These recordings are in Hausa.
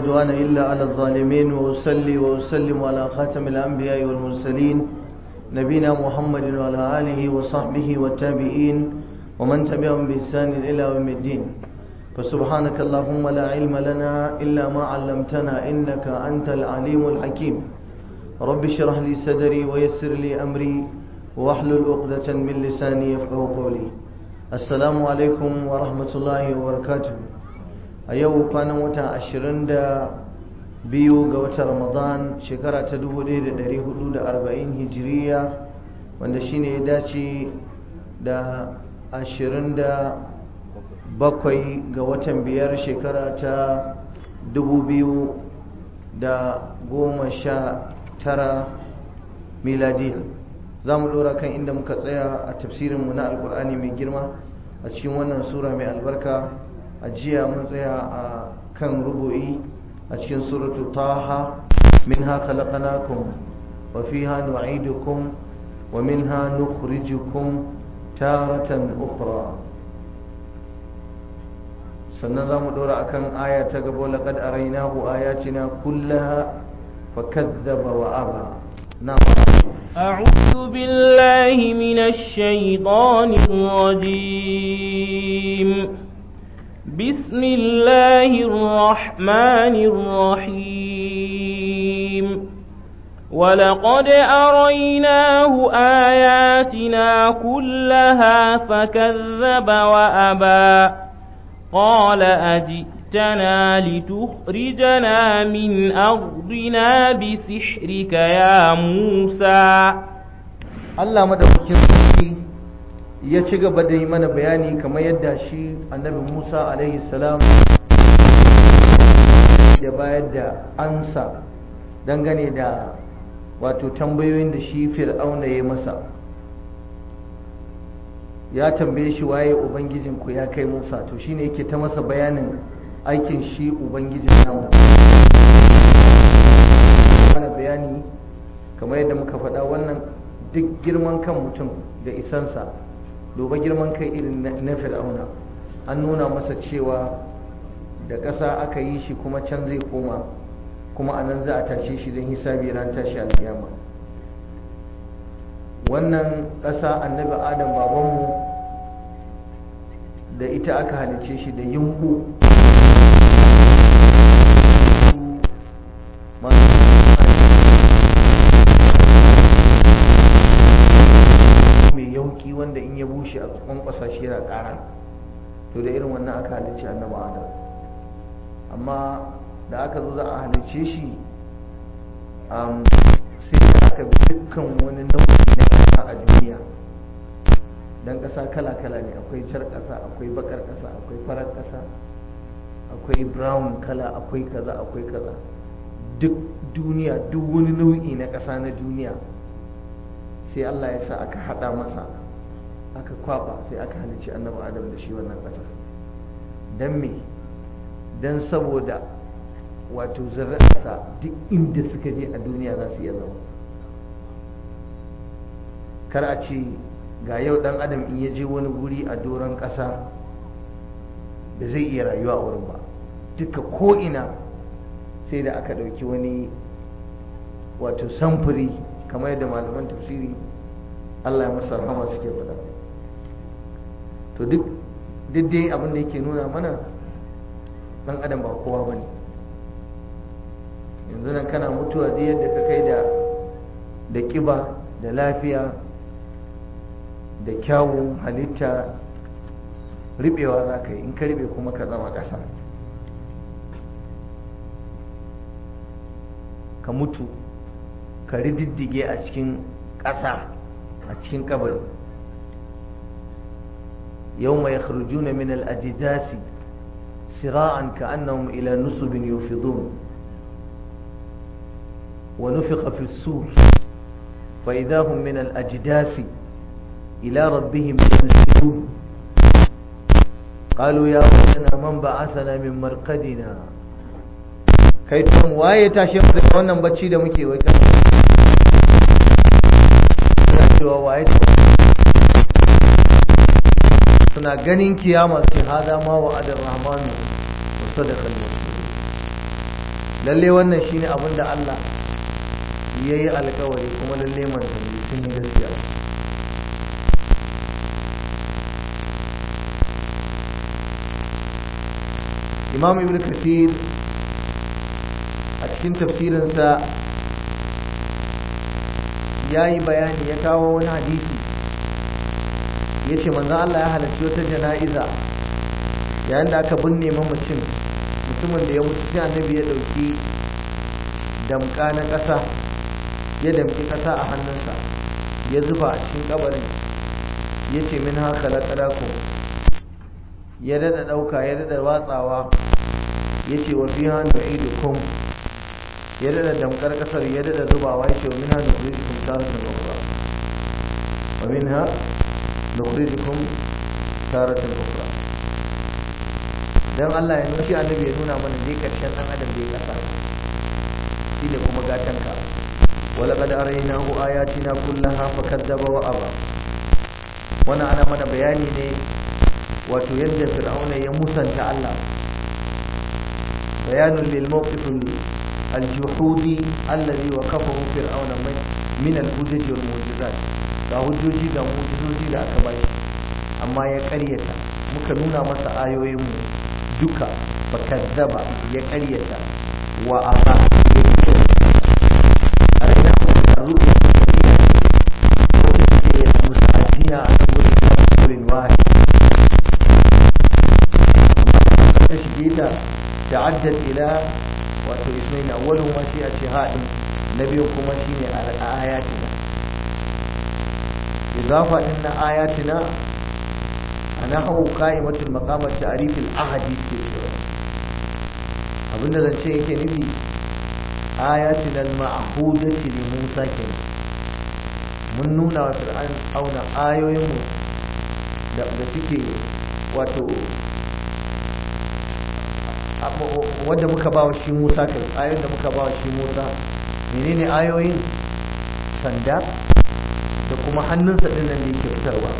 عدوان إلا على الظالمين وأصلي وأسلم على خاتم الأنبياء والمرسلين نبينا محمد وعلى آله وصحبه والتابعين ومن تبعهم بإحسان إلى يوم الدين فسبحانك اللهم لا علم لنا إلا ما علمتنا إنك أنت العليم الحكيم رب اشرح لي صدري ويسر لي أمري واحلل عقدة من لساني يفقه قولي السلام عليكم ورحمة الله وبركاته a yau kwanan wata ashirin da biyu ga watan ramadan shekara ta dubu ɗaya da ɗari hudu da arba'in hijiriya wanda shine ya dace da ashirin da bakwai ga watan biyar shekara ta dubu biyu da goma sha tara miladiya za mu ɗora kan inda muka tsaya a tafsirinmu na alkur'ani mai girma a cikin wannan sura mai albarka a jiya mun tsaya a kan rubu'i a cikin suratu taha minha khalaqnakum wa fiha nu'idukum wa minha nukhrijukum taratan ukhra sannan za mu dora akan aya ta gaba laqad arainahu ayatina kullaha fakazzaba wa aba na'am أعوذ بالله من الشيطان الرجيم بسم الله الرحمن الرحيم ولقد أريناه آياتنا كلها فكذب وأبى قال أجئتنا لتخرجنا من أرضنا بسحرك يا موسى الله مدوكين ya ci gaba da yi mana bayani kamar yadda shi annabi musa alaihi salam da bayar da ansa dangane da wato tambayoyin da shi fir'auna ya masa ya tambaye shi waye ubangijinku ya kai musa to shine yake ta masa bayanin aikin shi ubangijin namu mana bayani kamar yadda muka faɗa wannan duk girman kan mutum da isansa duba girman kai irin na fir'auna an nuna masa cewa da ƙasa aka yi shi kuma can zai koma kuma a nan za a tashe shi don hisabi ran tashi alƙiyama wannan ƙasa annabi adam babanmu da ita aka halice shi da yumbu yauki wanda in ya bushe a kwankwasa shi yana ƙara to da irin wannan aka halicci annabi adam amma da aka zo za a halicce shi sai da aka bi dukkan wani nau'i na ƙasa a duniya don ƙasa kala-kala ne akwai jar ƙasa akwai bakar ƙasa akwai farar ƙasa akwai brown kala akwai kaza akwai kaza duk duniya duk wani nau'i na ƙasa na duniya sai Allah ya sa aka hada masa aka kwaba sai aka halici annabi adam da shi wannan ƙasa don me don saboda wato zurrarsa duk inda suka je a duniya za su iya zama kar a ce ga yau dan adam in ya je wani guri a doron ƙasa da zai iya rayuwa a wurin ba duka ko'ina sai da aka ɗauki wani wato samfuri kamar yadda malaman tafsiri Allah ya masa rahama suke faɗa to duk dai abin da yake nuna mana dan adam ba kowa bane yanzu nan kana mutuwa da yadda ka kai da da kiba da lafiya da kyawun halitta ribewa za ka yi in ka ribe kuma ka zama ƙasa ka mutu ka rididdige a cikin ƙasa a cikin kabari yau mai kharjuna min al-ajdasi sira'an ka'annahum ila nusubin yufidun wa nufiqa fi as-sur fa idha hum min al-ajdasi ila rabbihim yansilun قالوا يا ويلنا من بعثنا من مرقدنا kai tun waye tashi mu daga wannan bacci da muke wai kan suna cewa waye suna ganin kiyama sai hada ma wa adar rahmanu wa sadaqal lalle wannan shine abin da Allah ya yi alkawari kuma lalle manzanni sun yi gaskiya imam ibn kathir a cikin tafsirinsa ya yi bayani ya kawo wani hadisi ya ce manzan Allah ya halarci wata jana'iza yayin da aka binne mamacin mutumin da ya mutu sai annabi ya ɗauki damka na ƙasa ya damki ƙasa a hannunsa ya zuba a cikin ƙabarin ya ce min haka laƙalaku ya daɗa ɗauka ya daɗa watsawa ya ce wa fi hannu idukum ya daɗa damkar ƙasar ya daɗa zubawa ya ce wa min hannu kurijikum taratan ukra wa min ha nukurijikum taratan ukra dan Allah ya nuna shi annabi ya nuna mana dai karshen dan adam da ya kasa shi da kuma gatanka wala qad araynahu ayatina kullaha fakadzaba wa aba wannan ana mana bayani ne wato yadda fir'auna ya musanta Allah bayanun lil mawqif al-juhudi alladhi waqafahu fir'auna min al-hujaj wal mu'jizat ga hujjoji ga mu'jizoji da aka bashi amma ya ƙaryata muka nuna masa ayoyin mu duka fakazzaba ya karyata wa aba ya fito a raina a ruɗe ko ke musa'adiyya a wurin wurin wahi ta shige ta ta'addad ila wato ismail awwalu ma shi a shihadin na biyu kuma shine a ayatina idafa din na ayatina نحو قائمة المقام التعريف الأحدي abinda zance yake nufi ayatin al-ma'hudati li Musa kenan mun nuna wa fir'aun auna ayoyin mu da da suke wato wanda muka ba wa shi Musa kai ayoyin da muka ba wa shi Musa menene ayoyin sanda da kuma hannunsa din nan da yake fitarwa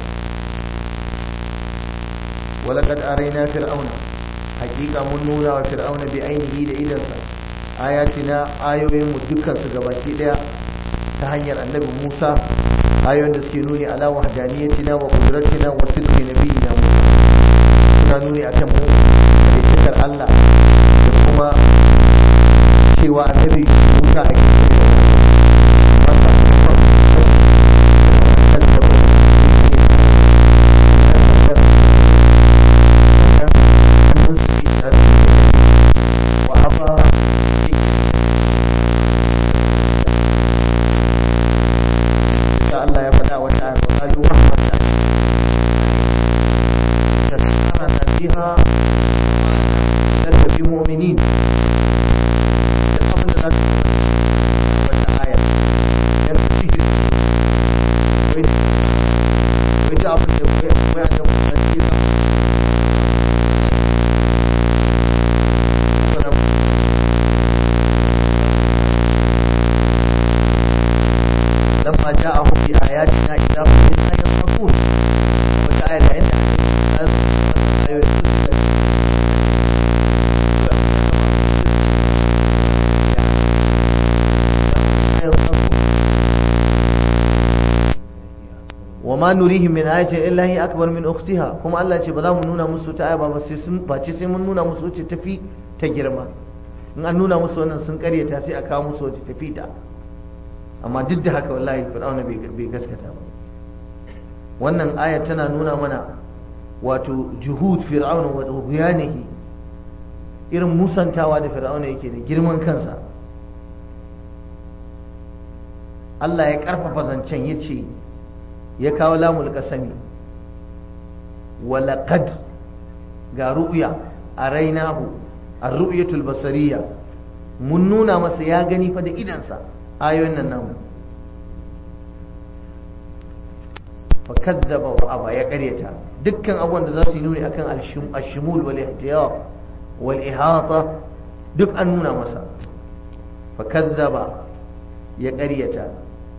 ولقد أرينا فرعون حقيقة من نونا وفرعون بعينه لإذنسا آياتنا آيوين مدكا سقباكي لها تهنير النبي موسى آيوين تسكنوني على وحدانيتنا وقدرتنا وصدق نبينا موسى suna nuni a kan mu da Allah da kuma cewa annabi Musa a cikin Allah ya faɗa wata ayar wa qalu rahmatan tasarana biha wa bi mu'minin da abin da za ka wata aya yan sihir wai wai da abin da wai wai da mutane da لما جاءهم بآياتنا إذا هم منها يضحكون وتعالى عند وما نريهم من آية إلا هي أكبر من أختها كما الله ce ba za mu nuna musu ta aya ba sai sun face sai mun nuna musu wacce tafi ta girma in an nuna musu wannan sun karyata sai a kawo musu wacce tafi ta amma duk da haka wallahi fir'auna bai gaskata ba wannan aya tana nuna mana wato juhud fir'auna wa tughyanihi irin musantawa da fir'auna yake da girman kansa Allah ya karfafa zancen yace ya kawo lamul kasami wa laqad ga ru'ya arainahu ar-ru'yatul basariyya mun nuna masa ya gani fa da idansa ayoyin nan namu fa kazzaba wa aba ya karyata dukkan abubuwan da za su yi nuni akan al-shumul wal ihtiyat wal ihata duk an nuna masa fa kazzaba ya karyata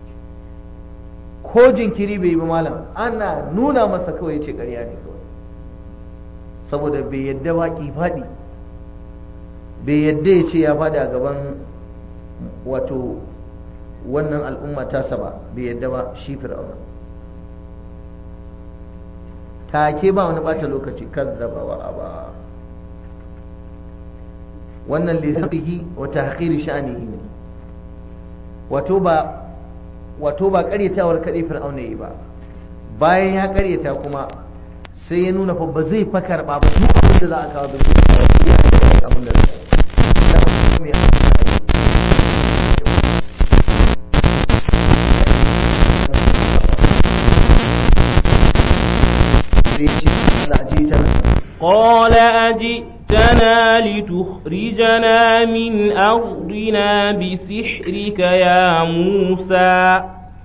ko jinkiri bai yi ba malam ana nuna masa kawai ya ce karya ne kawai saboda bai yadda ba ki faɗi bai yadda ya ce ya faɗi a gaban wato wannan al'umma tasa ba bai yadda ba shi fir'auna take ba wani bata lokaci kazzaba wa aba wannan lissafihi wa tahqiri sha'nihi ne wato ba wato ba karyatawar kadai fir'auna yi ba bayan ya karyata kuma sai ya nuna fa ba zai fa karba ba duk abin da za a kawo da zai abin da zai قال أجئتنا لتخرجنا من أرضنا بسحرك يا موسى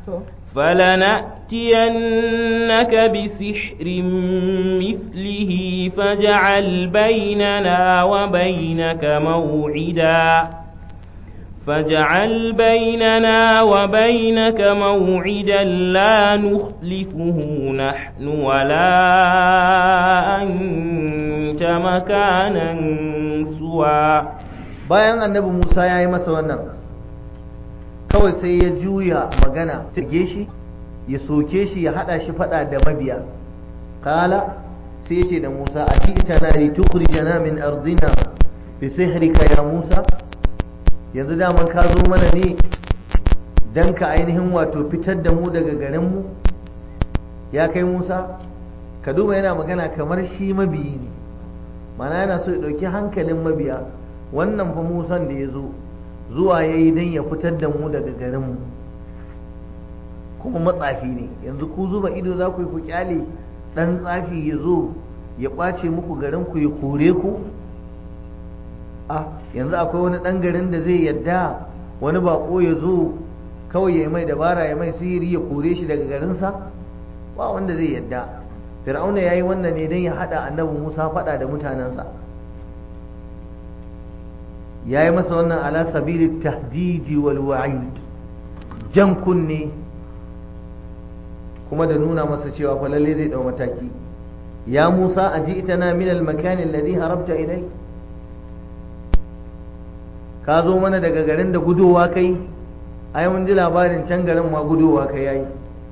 فلنأتينك بسحر مثله فاجعل بيننا وبينك موعدا فاجعل بيننا وبينك موعدا لا نخلفه نحن ولا أنت مكانا سوى bayan annabi Musa ya yi masa wannan kawai sai ya juya magana ta shi ya soke shi ya hada shi fada da mabiya kala sai ya ce da Musa a fi ita na li tukhrijana min ardina bi sihrika ya Musa yanzu daman ka zo mana ne dan ka ainihin wato fitar da mu daga garin mu ya kai Musa ka duba yana magana kamar shi mabiyi ne mana yana so ya dauki hankalin mabiya wannan fa Musan da ya zo zuwa ya yi don ya fitar da mu daga garinmu kuma matsafi ne yanzu ku zuba ido za ku yi ku kyale ɗan tsafi ya zo ya ƙwace muku garinku ya kore ku a yanzu akwai wani ɗan garin da zai yadda wani bako ya zo kawai ya mai dabara ya mai sihiri ya kore shi daga garinsa ba wanda zai yadda fir'auna ya yi wannan ne don ya haɗa annabi musa faɗa da mutanensa ya yi masa wannan ala sabili tahdiji wal wa'id jan kunne kuma da nuna masa cewa fa lalle zai dau mataki ya Musa aji'tana min al makan alladhi harabta ilai ka zo mana daga garin da gudowa kai ai mun ji labarin can garin ma gudowa kai yayi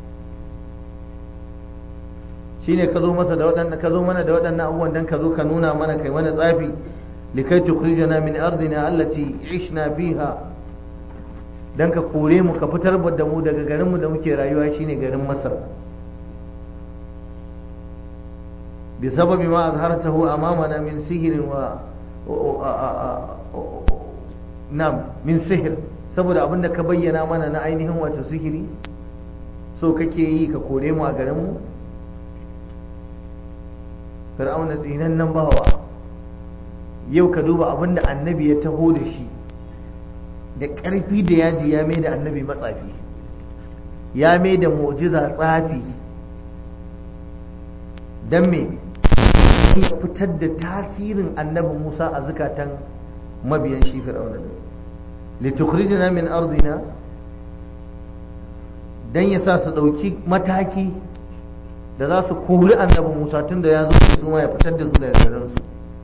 shine ka zo masa da waɗannan ka zo mana da waɗannan abubuwan dan ka zo ka nuna mana kai mana tsafi likai tukhrijana min ardina allati ishna fiha dan ka kore mu ka fitar da mu daga garin mu da muke rayuwa shine garin Masar bi sababi ma azhartahu amamana min sihrin wa nam min sihir saboda abinda ka bayyana mana na ainihin wato sihiri so kake yi ka kore mu a garin mu fir'auna tsinan nan bawa yau ka duba abin da annabi ya taho da shi da ƙarfi da yaji ya mai da annabi matsafi ya mai da mu'jiza tsafi don me ya fitar da tasirin annabi musa a zukatan mabiyan shi fir'auna ne litukhrijna min ardina dan ya sa su ɗauki mataki da za su kori annabi musa tun da ya zo su ya fitar da su daga garinsu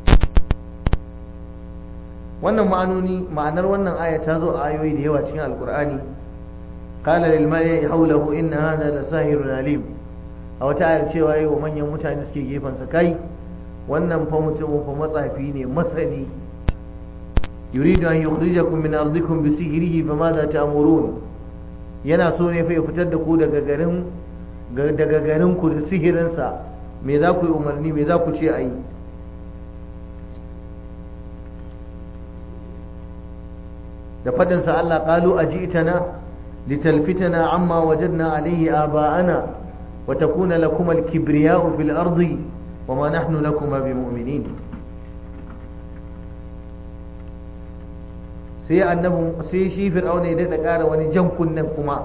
wannan ma'anoni ma'anar wannan aya ta zo a ayoyi da yawa cikin alkur'ani qala lil mala'i hawlahu inna hadha la sahirun alim a wata ayar cewa yi wa manyan mutane suke gefen sa kai wannan fa mutum fa matsafi ne masani yuridu an yukhrijakum min ardikum bi sihrihi fa madha ta'murun yana so ne fa ya fitar da ku daga garin daga garin ku da sihirinsa me za ku yi umarni me za ku ce ayi da faɗinsa Allah ƙalu a ji'tana litalfitana amma wajadna alayhi aba'ana wa takuna lakum al-kibriya'u fil ardi wa ma nahnu lakum bimu'minin sai annabi sai shi fir'auna ya daɗa ƙara wani jan kunnen kuma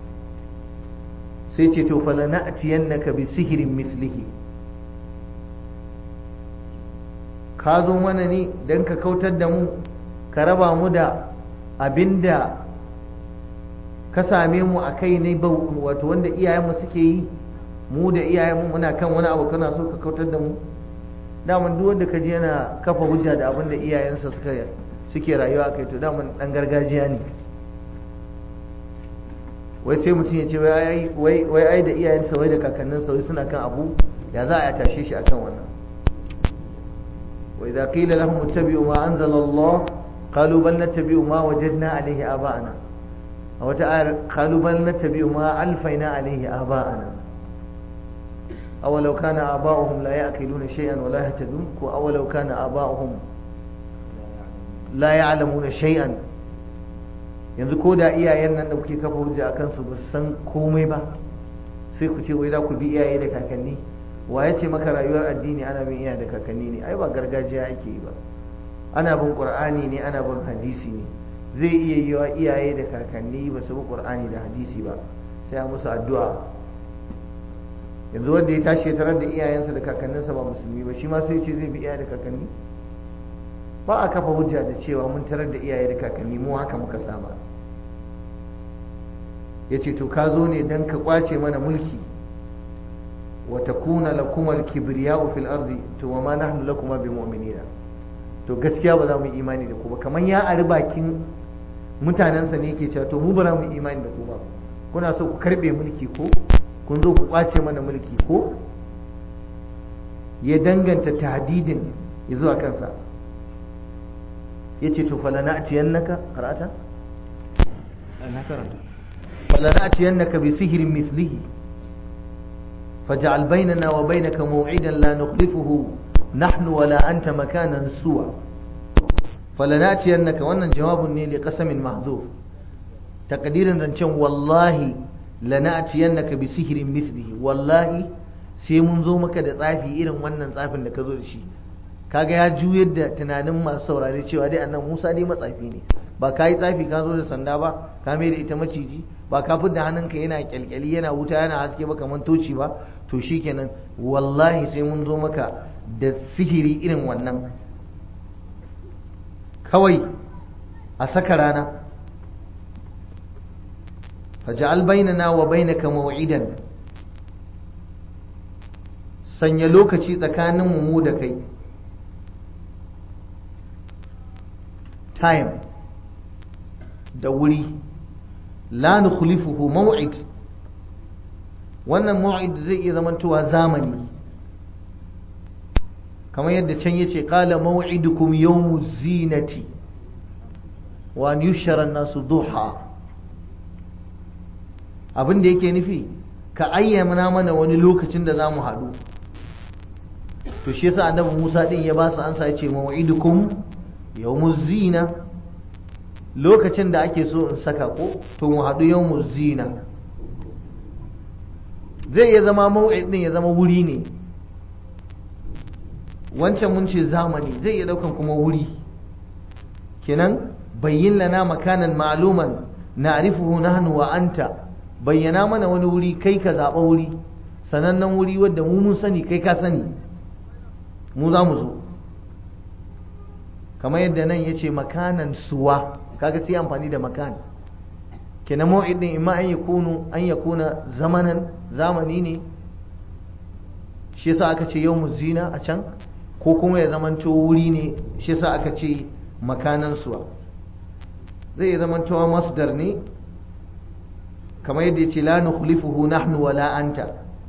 sai ce to fala na'tiyannaka bi sihirin mislihi ka zo mana ne dan ka kautar da mu ka raba mu da abinda ka same mu a kai ne wato wanda iyayenmu suke yi mu da iyayenmu muna kan wani abu kana so ka kautar da mu daman duk wanda ka ji yana kafa hujja da abin da iyayensa suka suke rayuwa kai to daman dan gargajiya ne wai sai mutum ya ce wai ai da iyayensa wai da kakanninsa wai suna kan abu ya za a tashe shi akan wannan wa idza qila lahum ittabi'u ma anzala Allah qalu bal nattabi'u ma wajadna alayhi aba'ana a wata ayar qalu bal nattabi'u ma alfayna alayhi aba'ana awalau kana aba'uhum la ya'qiluna shay'an wa la yahtadun ko awalau kana aba'uhum la ya'lamuna shay'an yanzu ko da iyayen nan da kuke kafa hujja akan su ba san komai ba sai ku ce wai za ku bi iyaye da kakanni wa ya ce maka rayuwar addini ana bin iyaye da kakanni ne ai ba gargajiya ake yi ba ana bin qur'ani ne ana bin hadisi ne zai iya yi wa iyaye da kakanni ba su bi qur'ani da hadisi ba sai a musu addu'a yanzu wanda ya tashi ya tarar da iyayensa da kakanninsa ba musulmi ba shi ma sai ce zai bi iyaye da kakanni ba a kafa hujja da cewa mun tarar da iyaye da kakanni mu haka muka saba ya ce to ka zo ne don ka kwace mana mulki wa takuna lakum al-kibriya'u fil ardi to wa ma nahnu lakum bi mu'minina to gaskiya ba za mu yi imani da ku ba kamar ya ari bakin mutanensa ne yake cewa to mu ba za mu yi imani da ku ba kuna so ku karbe mulki ko kun zo ku kwace mana mulki ko ya danganta tahdidin ya zuwa kansa ya ce to falana a ciyannaka karata? na karanta falana a ciyannaka bi sihirin mislihi faja'al bainana wa bainaka maw'idan la nukhlifuhu nahnu wala anta makanan suwa falana a ciyannaka wannan jawabun ne li qasamin mahzuf taqdirin zancen wallahi lana a ciyannaka bi sihirin mislihi wallahi sai mun zo maka da tsafi irin wannan tsafin da ka zo da shi kaga ya juyar da tunanin masu saurare cewa dai annan Musa dai matsafi ne ba ka yi tsafi ka zo da sanda ba ka mai da ita maciji ba ka fidda hannunka yana kyalkyali yana wuta yana haske ba kamar toci ba to shikenan wallahi sai mun zo maka da sihiri irin wannan kawai a saka rana faj'al bainana wa bainaka maw'idan sanya lokaci tsakanin mu da kai time da wuri la nukhlifuhu maw'id wannan maw'id zai iya zamantowa zamani kamar yadda can yace qala maw'idukum yawmu zinati wa an yushara an-nasu duha abin da yake nufi ka ayyana mana wani lokacin da za mu haɗu to shi yasa annabi Musa din ya ba su ansa yace maw'idukum yawmuz zina lokacin da ake so in saka ko to mu haɗu yawmuz zina zai iya zama maw'id din ya zama wuri ne wancan mun ce zamani zai iya daukan kuma wuri kenan bayyin lana makanan ma'luman na'rifuhu nahnu wa anta bayyana mana wani wuri kai ka zaɓa wuri sanannen wuri wadda mu mun sani kai ka sani mu za mu zo kamar yadda nan ya ce makanan suwa kaga sai amfani da makan kenan maw'id din imma an yakunu an yakuna zamanan zamani ne shi yasa aka ce yawmuz zina a can ko kuma ya zamanto wuri ne shi yasa aka ce makanan suwa zai iya zamantowa masdar ne kamar yadda ya ce la nukhlifuhu nahnu wala anta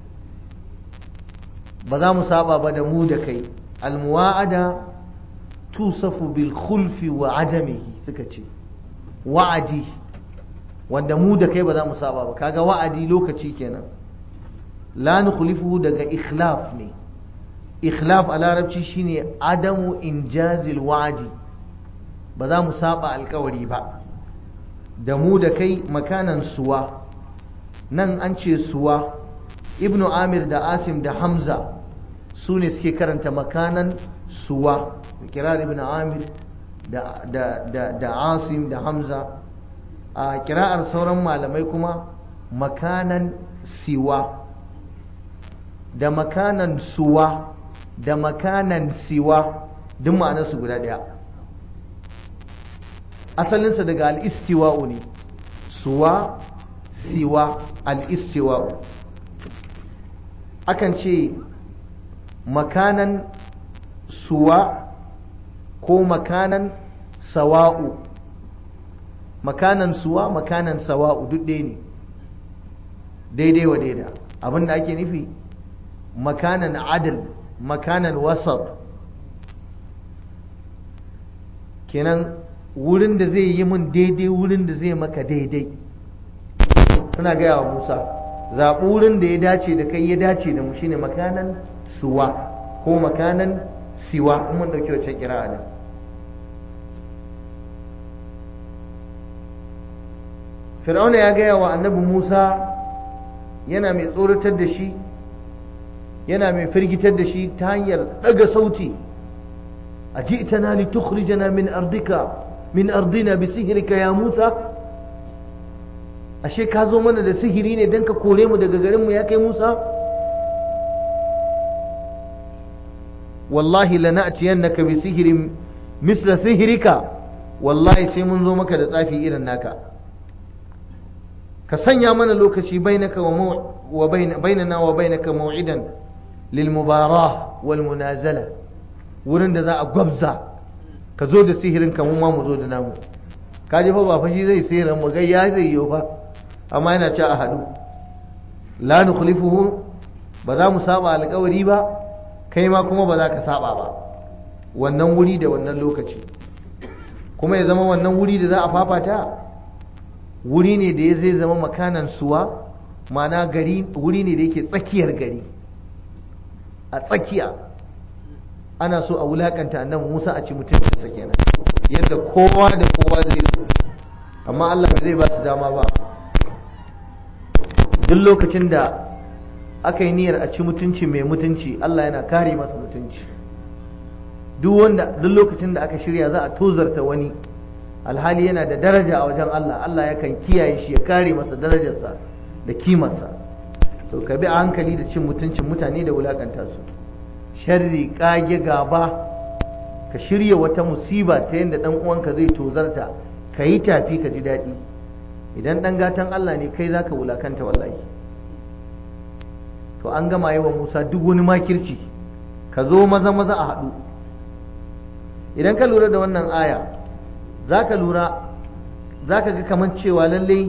ba za mu saba ba da mu da kai almuwa'ada tusafu bil khulfi wa adamihi suka ce wa'adi wanda mu da kai ba za mu saba ba kaga wa'adi lokaci kenan la nukhlifuhu daga ikhlaf ne ikhlaf a larabci shine adamu injazil wa'adi ba za mu saba alkawari ba da mu da kai makanan suwa nan an ce suwa ibnu amir da asim da hamza su ne suke karanta makanan suwa kirar ibn amir da, da, da, da asim da hamza a kira'ar sauran malamai kuma makanan siwa da makanan suwa da makanan siwa duk ma'anarsu guda ɗaya asalinsa daga al'istiwa'u ne suwa siwa al'istiwa'u akan ce makanan suwa ko makanan sawa'u makanan suwa makanan sawa'u duk ɗaya ne daidai wa daida abinda ake nufi makanan adal makanan wasat kenan wurin da zai yi min daidai wurin da zai maka daidai suna gaya wa musa zaɓi wurin da ya dace da kai ya dace da mu shine makanan suwa ko makanan siwa in mun ɗauki wacce kira da fir'auna ya gaya wa annabi musa yana mai tsoratar da shi yana mai firgitar da shi ta hanyar ɗaga sauti a ji ita na li tukhrijana min ardika min ardina bi sihirka ya musa ashe ka zo mana da sihiri ne don ka kore mu daga garinmu ya kai musa wallahi lana'tiyannaka bi sihirin misla sihirika wallahi sai mun zo maka da tsafi irin naka ka sanya mana lokaci bainaka wa bainana wa bainaka maw'idan lil mubarah wal munazala wurin da za a gwabza ka zo da sihirin ka mun ma mu zo da namu ka ji fa ba fa shi zai sihirin mu ya zai yi fa amma yana ci a hadu la nukhlifuhu ba za mu saba alƙawari ba kai ma kuma ba za ka saba ba wannan wuri da wannan lokaci kuma ya zama wannan wuri da za a fafata wuri ne da ya zai zama makanan suwa mana gari wuri ne da yake tsakiyar gari a tsakiya ana so a wulakanta annabi Musa a ci mutuncinsa kenan yadda kowa da kowa zai so amma Allah bai zai ba su dama ba duk lokacin da aka yi niyyar a ci mutunci mai mutunci Allah yana kare masa mutunci duk wanda duk lokacin da aka shirya za a tozarta wani alhali yana da daraja a wajen Allah Allah yakan kiyaye shi ya kare masa darajarsa da kimarsa so ka bi a hankali da cin mutuncin mutane da wulakanta su sharri kage gaba ka shirya wata musiba ta yadda dan uwanka zai tozarta ka yi tafi ka ji daɗi idan dan gatan Allah ne kai zaka wulakanta wallahi to an gama yi wa Musa duk wani makirci ka zo maza maza a haɗu idan ka lura da wannan aya za ka lura za ka ga kamar cewa lallai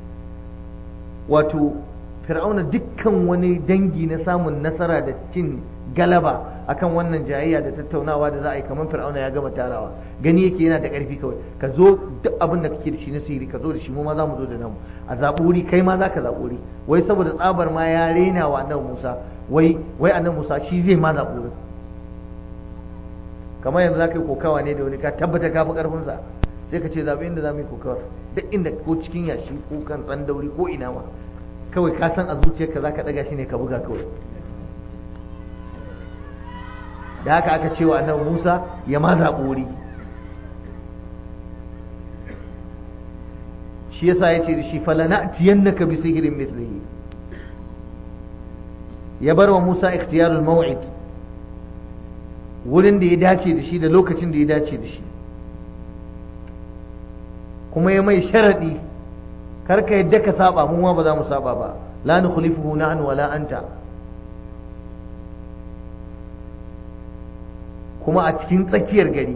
wato fir'auna dukkan wani dangi na samun nasara da cin galaba akan wannan jayayya da tattaunawa da za a yi kamar fir'auna ya gama tarawa gani yake yana da ƙarfi kawai ka zo duk abin da kake da shi na sihiri ka zo da shi mu ma za mu zo da namu a zaɓi wuri kai ma za ka zaɓi wuri wai saboda tsabar ma ya rena wa annabi musa wai wai annabi musa shi zai ma zaɓi wurin kamar yanzu za ka yi kokawa ne da wani ka tabbata ka fi ƙarfinsa sai ka ce zaɓi inda za mu yi kokawar duk inda ko cikin yashi ko kan tsandauri ko ina ma kawai ka san a zuciyarka za ka ɗaga shi ne ka buga kawai da haka aka ce wa annabi musa ya ma zaɓi wuri shi yasa ya ce da shi falana tiyannaka bi sihirin mithlihi ya bar wa musa ikhtiyarul maw'id wurin da ya dace da shi da lokacin da ya dace da shi kuma ya mai sharaɗi karka yadda ka saba mu ma ba za mu saba ba la nukhlifuhu nahnu wala anta kuma a cikin tsakiyar gari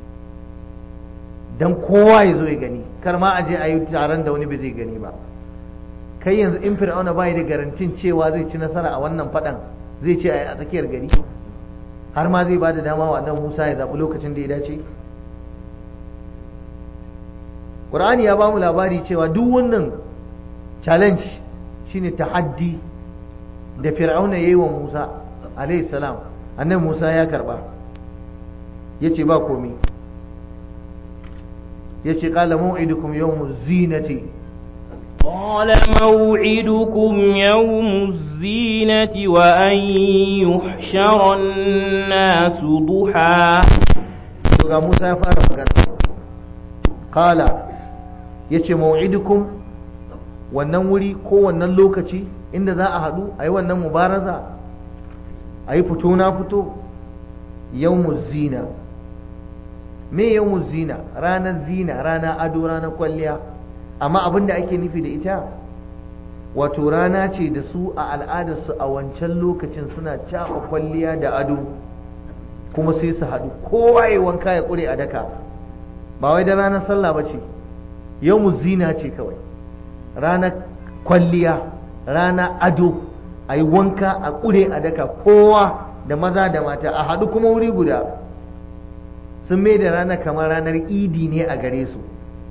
dan kowa ya zo ya gani kar ma a je a yi taron da wani bai zai gani ba kai yanzu in fir'auna bai da garantin cewa zai ci nasara a wannan faɗan zai ce a yi a tsakiyar gari har ma zai ba da dama wa annabi Musa ya zaɓi lokacin da ya dace Qur'ani ya ba mu labari cewa duk wannan challenge shine tahaddi da Fir'auna yayi wa Musa alayhi salam annabi Musa ya karba yace ba komi yace qala maw'idukum yawmuz zinati قال موعدكم يوم الزينة وأن يحشر الناس ضحى ga Musa ya fara magana qala yace maw'idukum wannan wuri ko wannan lokaci inda za a haɗu a yi wannan mubaraza a yi fito na fito yawmuz zina me yawmuz zina ranar zina ranar ado ranar kwalliya amma abin da ake nufi da ita wato rana ce da su a al'adarsu a wancan lokacin suna caɓa kwalliya da ado kuma sai su haɗu kowa ya wanka ya ƙure a daka ba wai da ranar sallah ba ce yau zina ce kawai ranar kwalliya rana ado a yi wanka a ƙure a daka kowa da maza da mata a haɗu kuma wuri guda sun mai da rana kamar ranar idi ne a gare su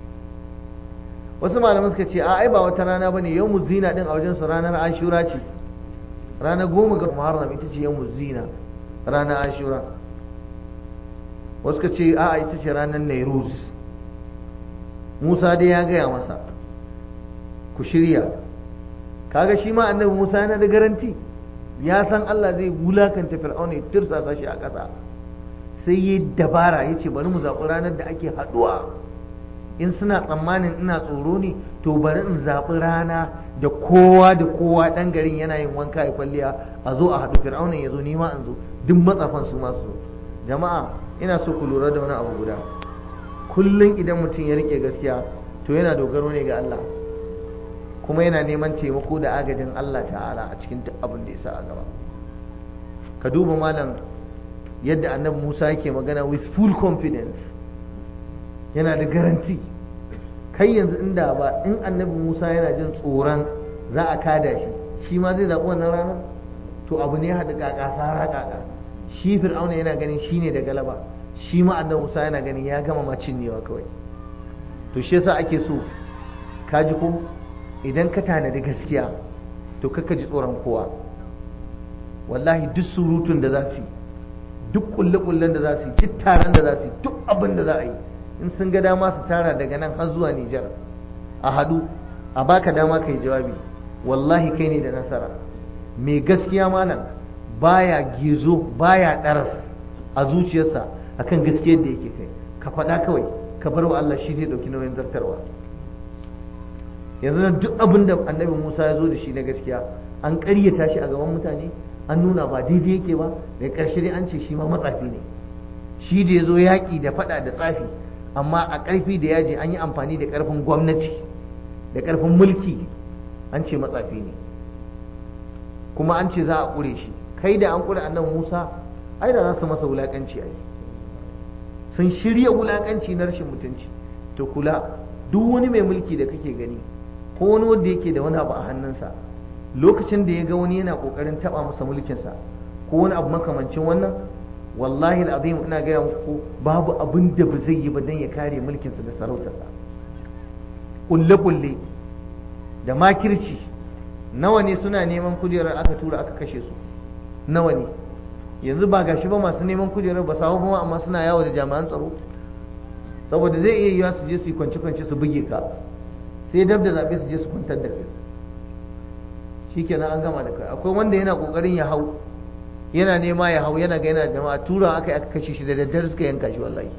wasu malaman suka ce a ai ba wata rana ba ne yau zina ɗin a wajensu ranar ashura ce ranar goma ga muharram ita ce yau zina ranar ashura wasu ka ce a ita ce ranar nairuz musa dai ya gaya masa ku shirya kaga shi ma annabi musa yana da garanti ya san allah zai wulakanta fir'auna ya tirsasa shi a ƙasa sai yi dabara ya ce bari mu zaɓi ranar da ake haɗuwa in suna tsammanin ina tsoro ne to bari in zaɓi rana da kowa da kowa ɗan garin yana yin wanka ya kwalliya a zo a haɗu fir'auna ya zo nima in zo duk matsafan su masu jama'a ina so ku lura da wani abu guda kullum idan mutum ya rike gaskiya to yana dogaro ne ga Allah kuma yana neman taimako da agajin Allah ta'ala a cikin duk abin da ya sa a gaba ka duba malam yadda annabi Musa yake magana with full confidence yana da garanti kai yanzu inda ba in annabi Musa yana jin tsoron za a kada shi shi ma zai zaɓi wannan ranar to abu ne haɗu ƙaƙa sara ƙaƙa shi fir'auna yana ganin shi ne da galaba shi ma annabi Musa yana ganin ya gama ma cinyewa kawai to shi yasa ake so ka ji ko idan ka tanadi gaskiya to kakka ji tsoron kowa wallahi duk surutun da za su yi duk kulle-kullen da za su yi duk taron da za su yi duk abin da za a yi in sun ga dama su tara daga nan har zuwa Nijar a haɗu a baka dama ka yi jawabi wallahi kai ne da nasara mai gaskiya malam baya gizo baya ɗaras a zuciyarsa akan gaskiyar da yake kai ka faɗa kawai ka bar wa Allah shi zai ɗauki nauyin zartarwa yanzu nan duk abin da annabi Musa ya zo da shi na gaskiya an ƙaryata shi a gaban mutane an nuna ba daidai yake ba da ƙarshe dai an ce shi ma matsafi ne shi da ya zo yaƙi da faɗa da tsafi amma a ƙarfi da yaji an yi amfani da ƙarfin gwamnati da ƙarfin mulki an ce matsafi ne kuma an ce za a ƙure shi kai da an ƙure annabi Musa ai da za su masa wulaƙanci ai sun shirya wulaƙanci na rashin mutunci to kula duk wani mai mulki da kake gani ko wani wanda yake da wani abu a hannunsa lokacin da ya ga wani yana ƙoƙarin taɓa masa mulkinsa ko wani abu makamancin wannan wallahi al'azim ina gaya muku babu abin da ba zai yi ba don ya kare mulkinsa da sarautarsa kulle-kulle da makirci nawa ne suna neman kujerar aka tura aka kashe su nawa ne yanzu ba gashi ba masu neman kujerar ba samu kuma amma suna yawo da jami'an tsaro saboda zai iya yiwa su je su yi kwance-kwance su buge ka sai dab da zaɓe su je su kwantar da kai shikenan an gama da kai akwai wanda yana kokarin ya hau yana nema ya hau yana ga yana jama'a tura aka aka kashe shi da daddare suka yanka shi wallahi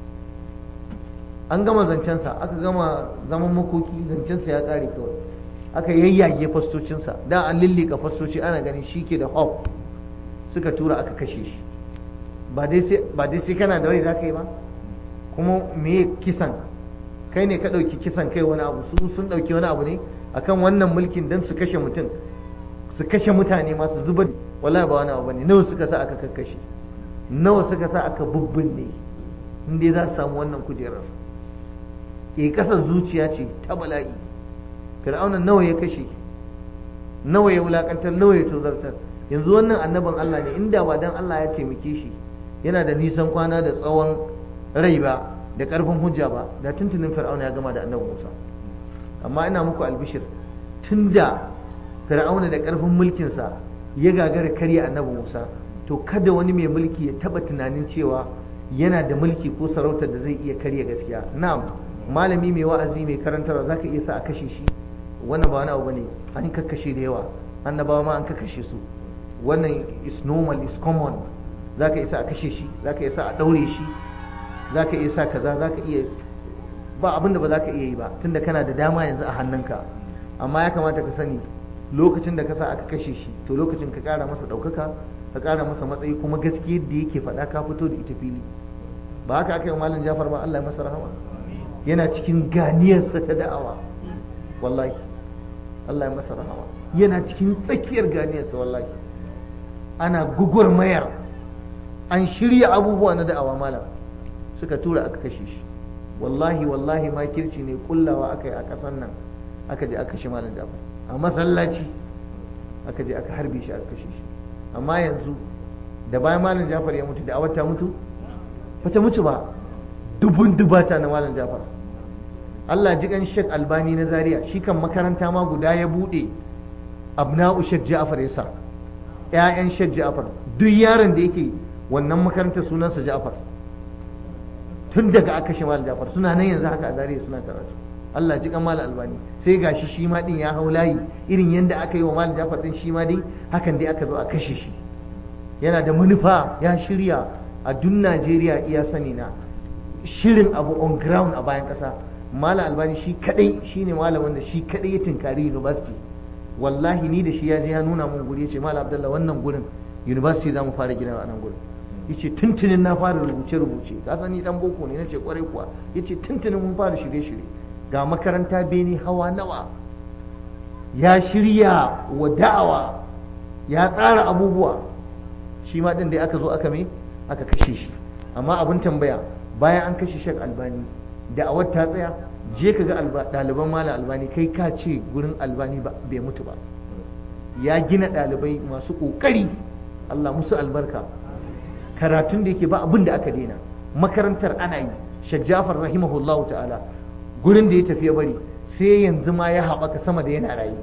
an gama zancensa aka gama zaman makoki zancensa ya kare kawai aka yayyage fastocinsa da an lillika fastoci ana ganin shi ke da hop suka tura aka kashe shi ba dai sai kana da rai za ka yi ba kuma me kisan kai ne ka ɗauki kisan kai wani abu su sun ɗauki wani abu ne akan wannan mulkin don su kashe mutum su kashe mutane masu zubar wallahi ba wani abu bane nawa suka sa aka kakkashe nawa suka sa aka bubbunne inda za su samu wannan kujerar ke kasar zuciya ce ta bala'i fir'auna nawa ya kashe nawa ya wulakantar nawa ya tozartar yanzu wannan annabin Allah ne inda ba dan Allah ya taimake shi yana da nisan kwana da tsawon rai ba da karfin hujja ba da tuntunin fir'auna ya gama da annabi Musa amma ina muku albishir tunda fir'auna da karfin mulkinsa ya gagara karya annabi Musa to kada wani mai mulki ya taba tunanin cewa yana da mulki ko sarautar da zai iya karya gaskiya na'am malami mai wa'azi mai karantarwa zaka iya sa a kashe shi wannan ba wani abu bane an kakkashe da yawa annabawa ma an kakkashe su wannan is normal is common zaka isa a kashe shi zaka isa a daure shi zaka iya sa kaza zaka iya ba abin da ba zaka iya yi ba tunda kana da dama yanzu a hannunka amma ya kamata ka sani lokacin da ka sa aka kashe shi to lokacin ka kara masa ɗaukaka ka kara masa matsayi kuma gaskiyar da yake faɗa ka fito da ita fili ba haka aka yi malam jafar ba Allah ya masa rahama yana cikin ganiyarsa ta da'awa wallahi Allah ya masa rahama yana cikin tsakiyar ganiyarsa wallahi ana mayar an shirya abubuwa na da'awa malam suka tura aka kashe shi wallahi wallahi ma kirci ne kullawa aka yi a ƙasar nan aka je aka shi malam jafar a masallaci aka je aka harbe shi aka kashe shi amma yanzu da bayan malam jafar ya mutu da awar ta mutu ba ta mutu ba dubun dubata na malam jafar Allah ji kan Sheikh Albani na Zaria shi kan makaranta ma guda ya bude abna'u Sheikh Ja'far yasa ƴaƴan Sheikh Ja'far duk yaron da yake wannan makarantar sunansa Ja'far tun daga aka shi malam Ja'far suna nan yanzu haka a Zaria suna karatu Allah ji kan malam Albani sai gashi shi ma din ya hau layi irin yanda aka yi wa malam Ja'far din shi ma dai hakan dai aka zo a kashe shi yana da manufa ya shirya a duk Najeriya iya sani na shirin abu on ground a bayan ƙasa malam albani shi kadai shine malamin da shi kadai ya tinkari university wallahi ni da shi ya je ya nuna mun guri yace malam abdullah wannan gurin university za mu fara gina a nan gurin yace tuntunin na fara rubuce rubuce ka san ni dan boko ne nace kwarai kuwa yace tuntunin mun fara shirye shirye ga makaranta beni hawa nawa ya shirya wa da'awa ya tsara abubuwa shi ma din da aka zo aka me aka kashe shi amma abin tambaya bayan an kashe shek albani da'awar ta tsaya je ka ga ɗaliban malam albani kai ka ce gurin albani bai mutu ba ya gina ɗalibai masu ƙoƙari Allah musu albarka karatun da yake ba abin da aka daina makarantar ana yi shek jafar rahimahullahu ta'ala gurin da ya tafi ya bari sai yanzu ma ya haɓaka sama da yana rayu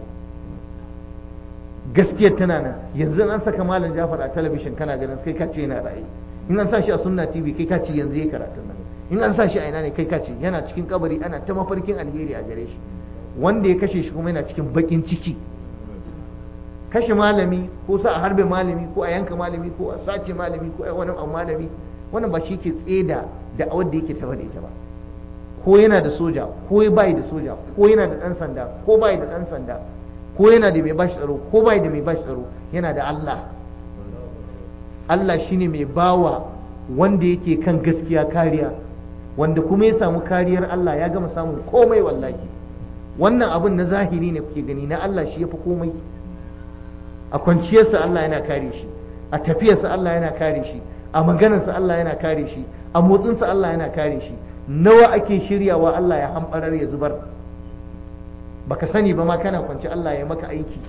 gaskiyar tana nan yanzu an saka malam jafar a talabishin kana ganin kai ka ce yana rayu in an sa shi a sunna tv kai ka ce yanzu ya karatun nan in an sa shi a ina ne kai kace yana cikin kabari ana ta mafarkin alheri a gare shi wanda ya kashe shi kuma yana cikin bakin ciki kashe malami ko sa a harbe malami ko a yanka malami ko a sace malami ko a wani abu malami wannan ba shi ke tseda da awar da yake tafa da ita ba ko yana da soja ko ya bai da soja ko yana da dan sanda ko bai da dan sanda ko yana da mai bashi tsaro ko bai da mai bashi tsaro yana da Allah Allah shine mai bawa wanda yake kan gaskiya kariya wanda kuma ya samu kariyar Allah ya gama samun komai wallahi wannan abin na zahiri ne kuke gani na Allah shi ya fi komai a kwanciyarsa Allah yana kare shi a tafiyarsa Allah yana kare shi a maganarsa Allah yana kare shi a motsinsa Allah yana kare shi nawa ake shiryawa Allah ya hamɓarar ya zubar baka sani ba ma kana kwanci Allah ya maka aiki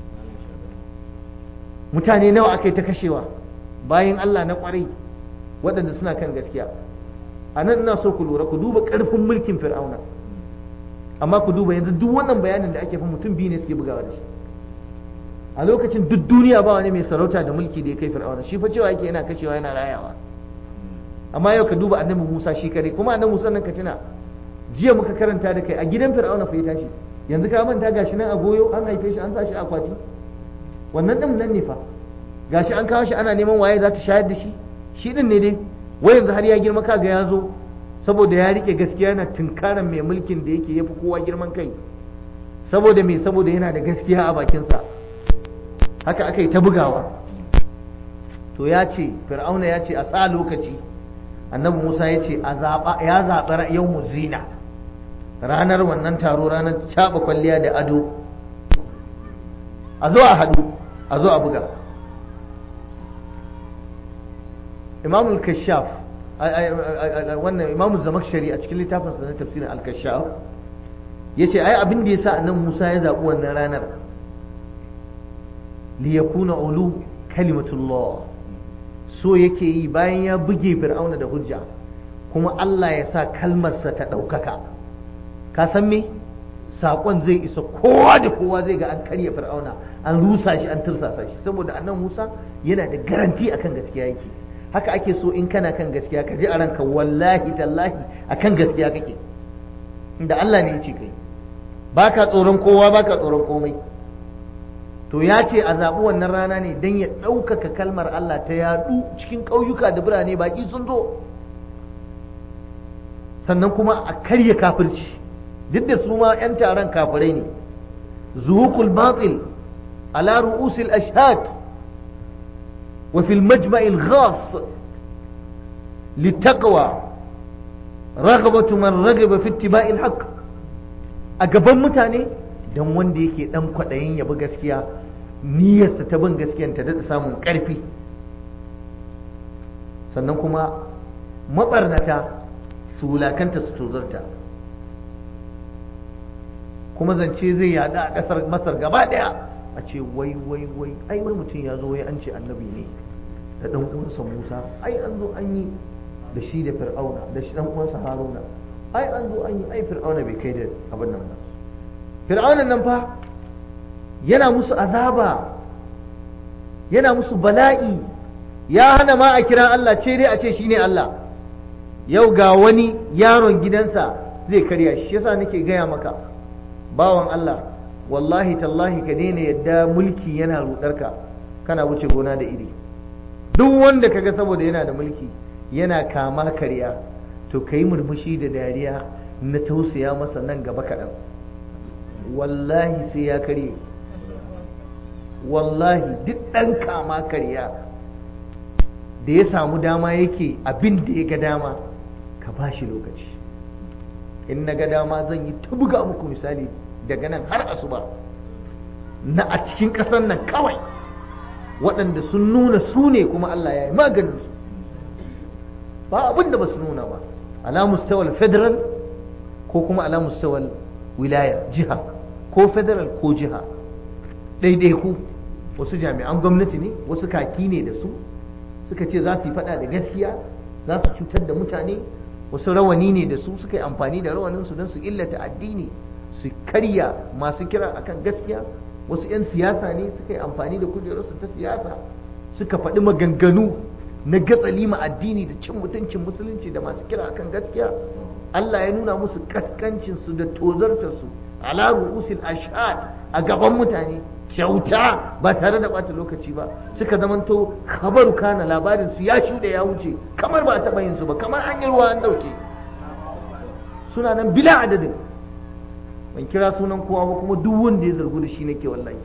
mutane nawa aka yi ta kashewa bayan Allah na kwarai waɗanda suna kan gaskiya a nan ina so ku lura ku duba ƙarfin mulkin fir'auna amma ku duba yanzu duk wannan bayanin da ake fa mutum biyu ne suke bugawa da shi a lokacin duk duniya ba wani mai sarauta da mulki da ya kai fir'auna shi fa cewa yake yana kashewa yana rayawa amma yau ka duba annabi Musa shi kare kuma annabi Musa nan ka tuna jiya muka karanta da kai a gidan fir'auna fa ya tashi yanzu ka manta gashi nan a goyo an haife shi an sa shi a akwati wannan din nan ne fa gashi an kawo shi ana neman waye za ta shayar da shi shi din ne dai wai yanzu har ya girma kaga ya zo saboda ya rike gaskiya yana tunkaran mai mulkin da yake yafi kowa girman kai saboda me saboda yana da gaskiya a bakinsa haka aka yi ta bugawa to ya ce fir'auna ya ce a sa lokaci annabi musa ya ce ya zaɓi yau zina ranar wannan taro ranar caɓa kwalliya da ado a zo a haɗu a zo a buga imamul kashaf wannan imamul zamakshari a cikin littafinsa na tafsirin al-kashaf ya ce ai abin da ya sa annabi musa ya zaɓi wannan ranar liyakuna ulu kalimatullah so yake yi bayan ya buge fir'auna da hujja kuma Allah ya sa kalmarsa ta ɗaukaka ka san me saƙon zai isa kowa da kowa zai ga an karya fir'auna an rusa shi an tursasa shi saboda annan musa yana da garanti akan gaskiya yake haka ake so in kana kan gaskiya ka ji a ranka wallahi tallahi akan gaskiya kake inda Allah ne ya ce kai baka tsoron kowa baka tsoron komai to ya ce a zaɓi wannan rana ne don ya ɗaukaka kalmar Allah ta yaɗu cikin ƙauyuka da birane baƙi sun zo sannan kuma a karya kafirci duk da su ma 'yan taron kafirai ne zuhukul batil ala ru'usil ashhad wa fil majma'il ghas litaqwa raghabatu man raghaba fi ittiba'il haqq a gaban mutane don wanda yake dan kwaɗayin ya bi gaskiya niyyarsa ta bin gaskiyan ta daɗa samun ƙarfi sannan kuma maɓarnata su wulakanta su tozarta kuma zance zai yada a ƙasar masar gaba ɗaya a ce wai wai wai ai wani mutum ya zo wai an ce annabi ne da ɗan uwansa musa ai an zo an yi da shi da fir'auna da shi ɗan uwansa haruna ai an zo an yi ai fir'auna bai kai da abin nan ba fir'aunan nan fa yana musu azaba yana musu bala'i ya hana ma a kira Allah ce dai a ce shine Allah yau ga wani yaron gidansa zai karya shi yasa nake gaya maka bawan Allah wallahi tallahi ka daina yadda mulki yana rudarka kana wuce gona da iri duk wanda kaga saboda yana da mulki yana kama karya to ka yi murmushi da dariya na tausaya masa nan gaba kaɗan wallahi sai ya karye wallahi duk ɗan kama karya da ya samu dama yake abin da ya ga dama ka ba shi lokaci in na ga dama zan yi ta buga muku misali daga nan har asuba na a cikin ƙasar nan kawai waɗanda sun nuna su ne kuma Allah ya yi maganinsu ba abin da ba su nuna ba ala mustawal federal ko kuma ala mustawal wilaya jiha ko federal ko jiha ɗaiɗaiku wasu jami'an gwamnati ne wasu kaki ne da su suka ce za su yi faɗa da gaskiya za su cutar da mutane wasu rawani ne da su suka yi amfani da rawaninsu don su illata addini su karya masu kira akan gaskiya wasu 'yan siyasa ne suka yi amfani da kujerarsu ta siyasa suka faɗi maganganu na gatsali ma addini da cin mutuncin musulunci da masu kira akan gaskiya Allah ya nuna musu kaskancinsu da tozartarsu ala ru'usil ashad a gaban mutane kyauta ba tare da bata lokaci ba suka zamanto khabaru kana labarin su ya shuɗe ya wuce kamar ba a taɓa yin su ba kamar an yi ruwa an ɗauke suna nan bila adadin ban kira sunan kowa ba kuma duk wanda ya zargu da shi nake wallahi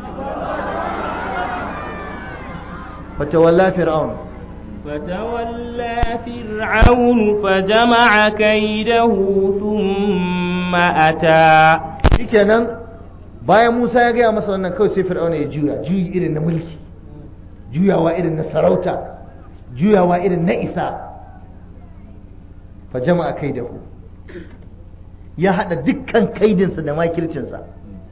fatawalla fir'aun فتولى فرعون فجمع كيده ثم أتى shikenan bayan Musa ya gaya masa wannan kawai sai fir'auna ya juya juyi irin na mulki juyawa irin na sarauta juyawa irin na isa fa jama'a kaidahu ya hada dukkan kaidinsa da makircinsa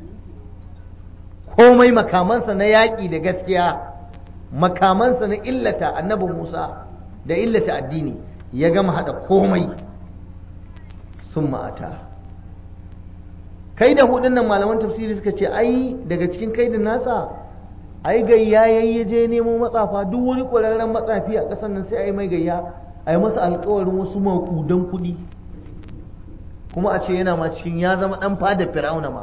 komai makamansa na yaƙi da gaskiya makamansa na illata annabi Musa da illata addini ya gama hada komai sun ma'ata kai da hudun nan malaman tafsiri suka ce ai daga cikin kaidin nasa ai gayya yayi je nemo matsafa duk wani ƙwararren matsafi a ƙasar nan sai ai mai gayya ai masa alƙawarin wasu maƙudan kuɗi kuma a ce yana ma cikin ya zama ɗan fada fir'auna ma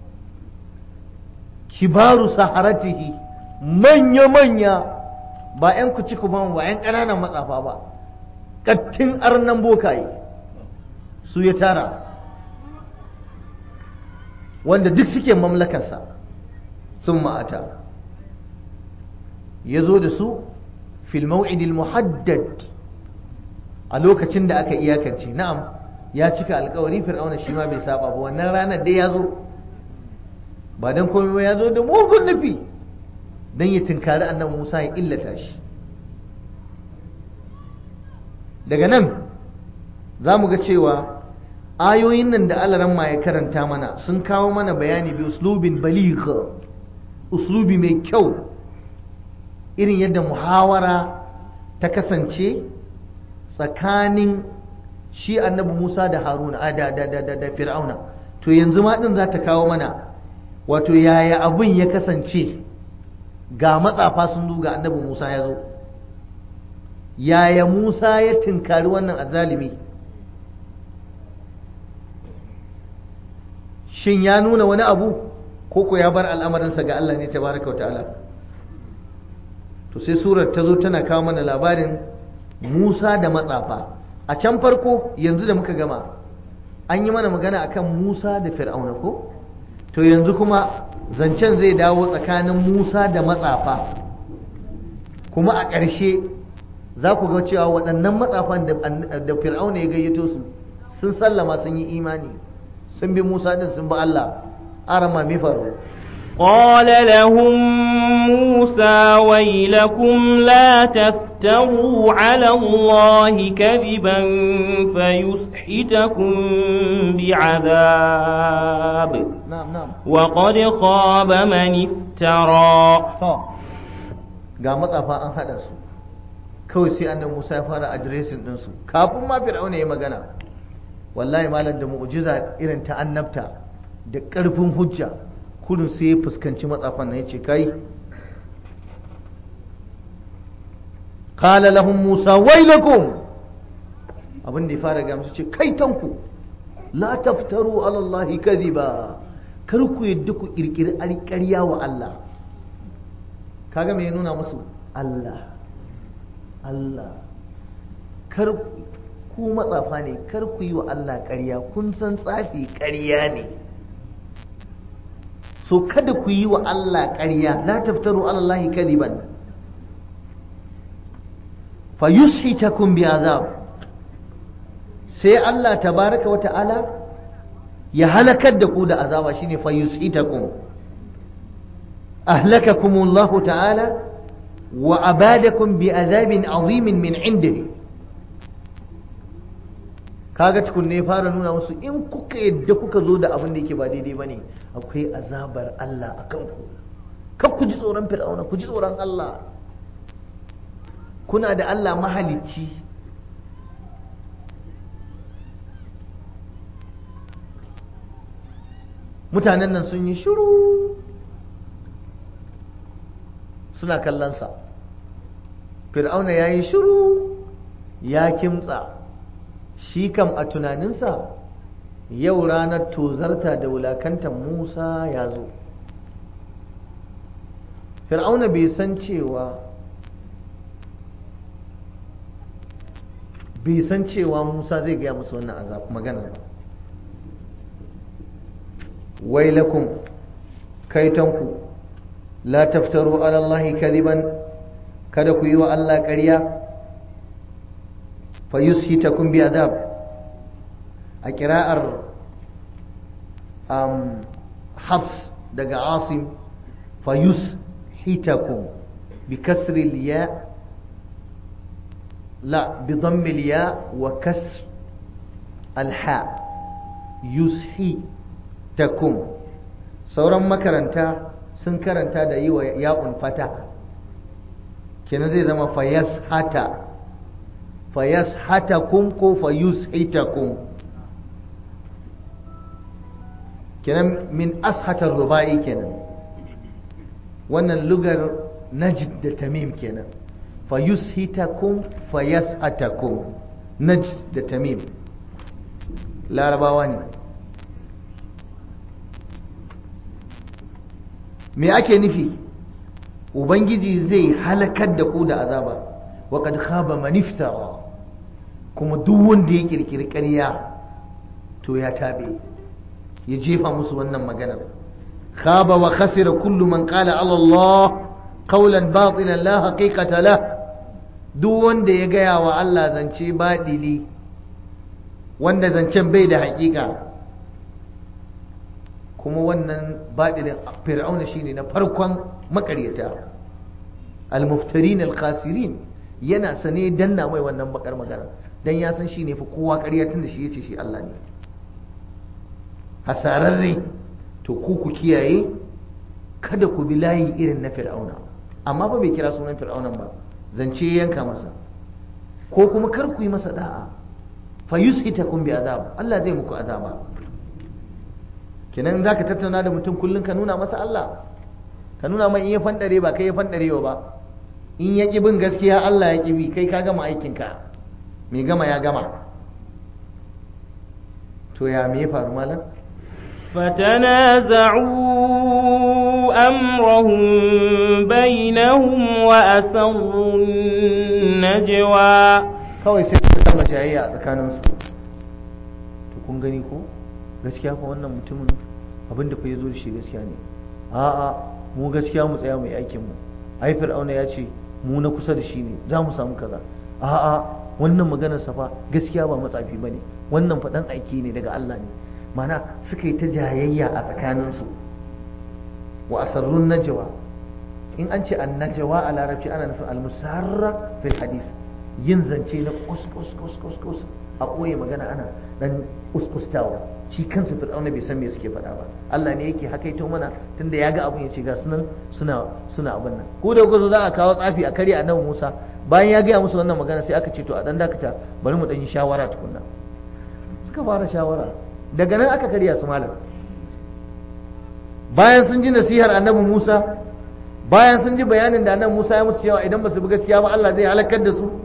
kibaru saharatihi manya-manya ba 'yan kuci kuma ba 'yan ƙananan matsafa ba ƙattin arnan bokaye su ya tara wanda duk suke mamlakarsa sun ma'ata ya zo da su fil maw'idil muhaddad a lokacin da aka iyakance na'am ya cika alkawari fir'auna shi ma bai saba ba wannan ranar dai ya zo ba don komai ba ya zo da mugun nufi don ya tinkari annabi musa ya illata shi daga nan za mu ga cewa ayoyin nan da alaran ma ya karanta mana sun kawo mana bayani bi uslubin baligh uslubi mai kyau irin yadda muhawara ta kasance tsakanin shi annabi Musa da Haruna a da da da da Fir'auna to yanzu ma din za ta kawo mana wato yaya abin ya kasance ga matsafa sun zo ga annabi Musa ya zo yaya Musa ya tinkari wannan azalimi shin ya nuna wani abu ko ko ya bar al'amarinsa ga Allah ne tabaraka wa ta'ala to sai surar ta zo tana kawo mana labarin Musa da matsafa a can farko yanzu da muka gama an yi mana magana akan Musa da Fir'auna ko to yanzu kuma zancen zai dawo tsakanin Musa da matsafa kuma a ƙarshe za ku ga cewa waɗannan matsafan da Fir'auna ya gayyato su sun sallama sun yi imani sun bi Musa din sun bi Allah arama mi faru قال لهم موسى ويلكم لا تفتروا على الله كذبا فيسحتكم بعذاب na'am na'am وقد خاب من افترى to ga matsafa an hada su kawai sai annabi Musa ya fara addressing din su kafin ma Fir'auna ya magana wallahi malam da mu'jiza irin ta annabta da ƙarfin hujja kudin sai ya fuskanci matsafan nan yace kai qala lahum Musa wailakum abin da ya fara ga musu ce kai tanku la taftaru ala Allah kadhiba kar ku yadda ku kirkiri ƙarya wa Allah kaga me ya nuna musu Allah Allah kar ku matsafa ne kar ku yi wa Allah ƙarya kun san tsafi ƙarya ne so kada ku yi wa Allah ƙarya la taftaru ala Allah kadiban fa yushitakum bi azab sai Allah tabaraka wa ta'ala ya halakar da ku da azaba shine fa yushitakum أهلككم الله تعالى وأبادكم بعذاب عظيم من عنده kaga tukun ne fara nuna musu in kuka yadda kuka zo da abin da yake ba daidai bane akwai azabar Allah a kanku kar ku ji tsoron fir'auna ku ji tsoron Allah kuna da Allah mahalicci mutanen nan sun yi shiru suna kallonsa fir'auna ya yi shiru ya kimtsa shi kam a tunaninsa yau ranar tozarta da wulakantar musa ya zo fir'auna bai san cewa bai san cewa musa zai gaya musu wannan azab magana ba wailakum kaitanku la taftaru ala allahi kadiban kada ku yi wa Allah ƙarya fa yushitakum bi adab a kira'ar um, habs daga asim fa yushitakum bi kasri ya la bi dhammi ya wa kasr alha yushitakum sauran makaranta sun karanta da yi wa ya'un fata kenan zai zama fayas hata fayas hata kum ko fayus hita kum kenan min ashatar ruba'i kenan wannan lugar najd da tamim kenan fayus hita kum fayas hata kum najd da tamim larabawa ne me ake nufi ubangiji zai halakar da ku da azaba wa kad khaba man iftara kuma duk wanda ya kirkiri ƙarya to ya tabe ya jefa musu wannan maganar khaba wa khasira kullu man qala ala Allah qawlan batilan la haqiqata la duk wanda ya gaya wa Allah zance badili wanda zancen bai da haƙiƙa kuma wannan baɗinin fir'auna shine na farkon makaryata al-muftarin al-khasirin yana sane danna mai wannan bakar magana dan ya san shine fa kowa ƙarya tunda shi yace shi Allah ne hasararre to ku ku kiyaye kada ku bi layi irin na fir'auna amma fa bai kira sunan fir'aunan ba zance yanka masa ko kuma kar ku yi masa da'a fa yushitakum bi azab Allah zai muku azaba kenan za ka tattauna da mutum kullum ka nuna masa Allah ka nuna mai in ya fandare ba kai ya fandarewa ba in ya bin gaskiya Allah ya bi kai ka gama aikinka mai gama ya gama to ya me ya faru malam فتنازعوا أمرهم بينهم وأسروا النجوى kawai sai suka kama jayayya a tsakaninsu to kun gani ko gaskiya fa wannan mutumin abin da fa ya zo da shi gaskiya ne a'a mu gaskiya mu tsaya mu yi aikin mu ai fir'auna ya ce mu na kusa da shi ne za mu samu kaza a'a wannan maganar sa fa gaskiya ba matsafi bane wannan faɗan aiki ne daga Allah ne mana suka yi ta jayayya a tsakaninsu wa asarrun najwa in an ce annajawa a larabci ana nufin almusarra fil hadith yin zance na kus kus kus kus kus a ɓoye magana ana dan kuskustawa shi kansa fir'auna bai san me suke faɗa ba Allah ne yake hakaito mana tunda ya ga abun ya ce ga sunan suna suna abin nan ko da kuka za a kawo tsafi a karya annabi Musa bayan ya gaya musu wannan magana sai aka ce to a dan dakata bari mu dan yi shawara tukunna suka fara shawara daga nan aka karya su malam bayan sun ji nasihar annabi Musa bayan sun ji bayanin da annabi Musa ya musu cewa idan ba su bi gaskiya ba Allah zai halakar da su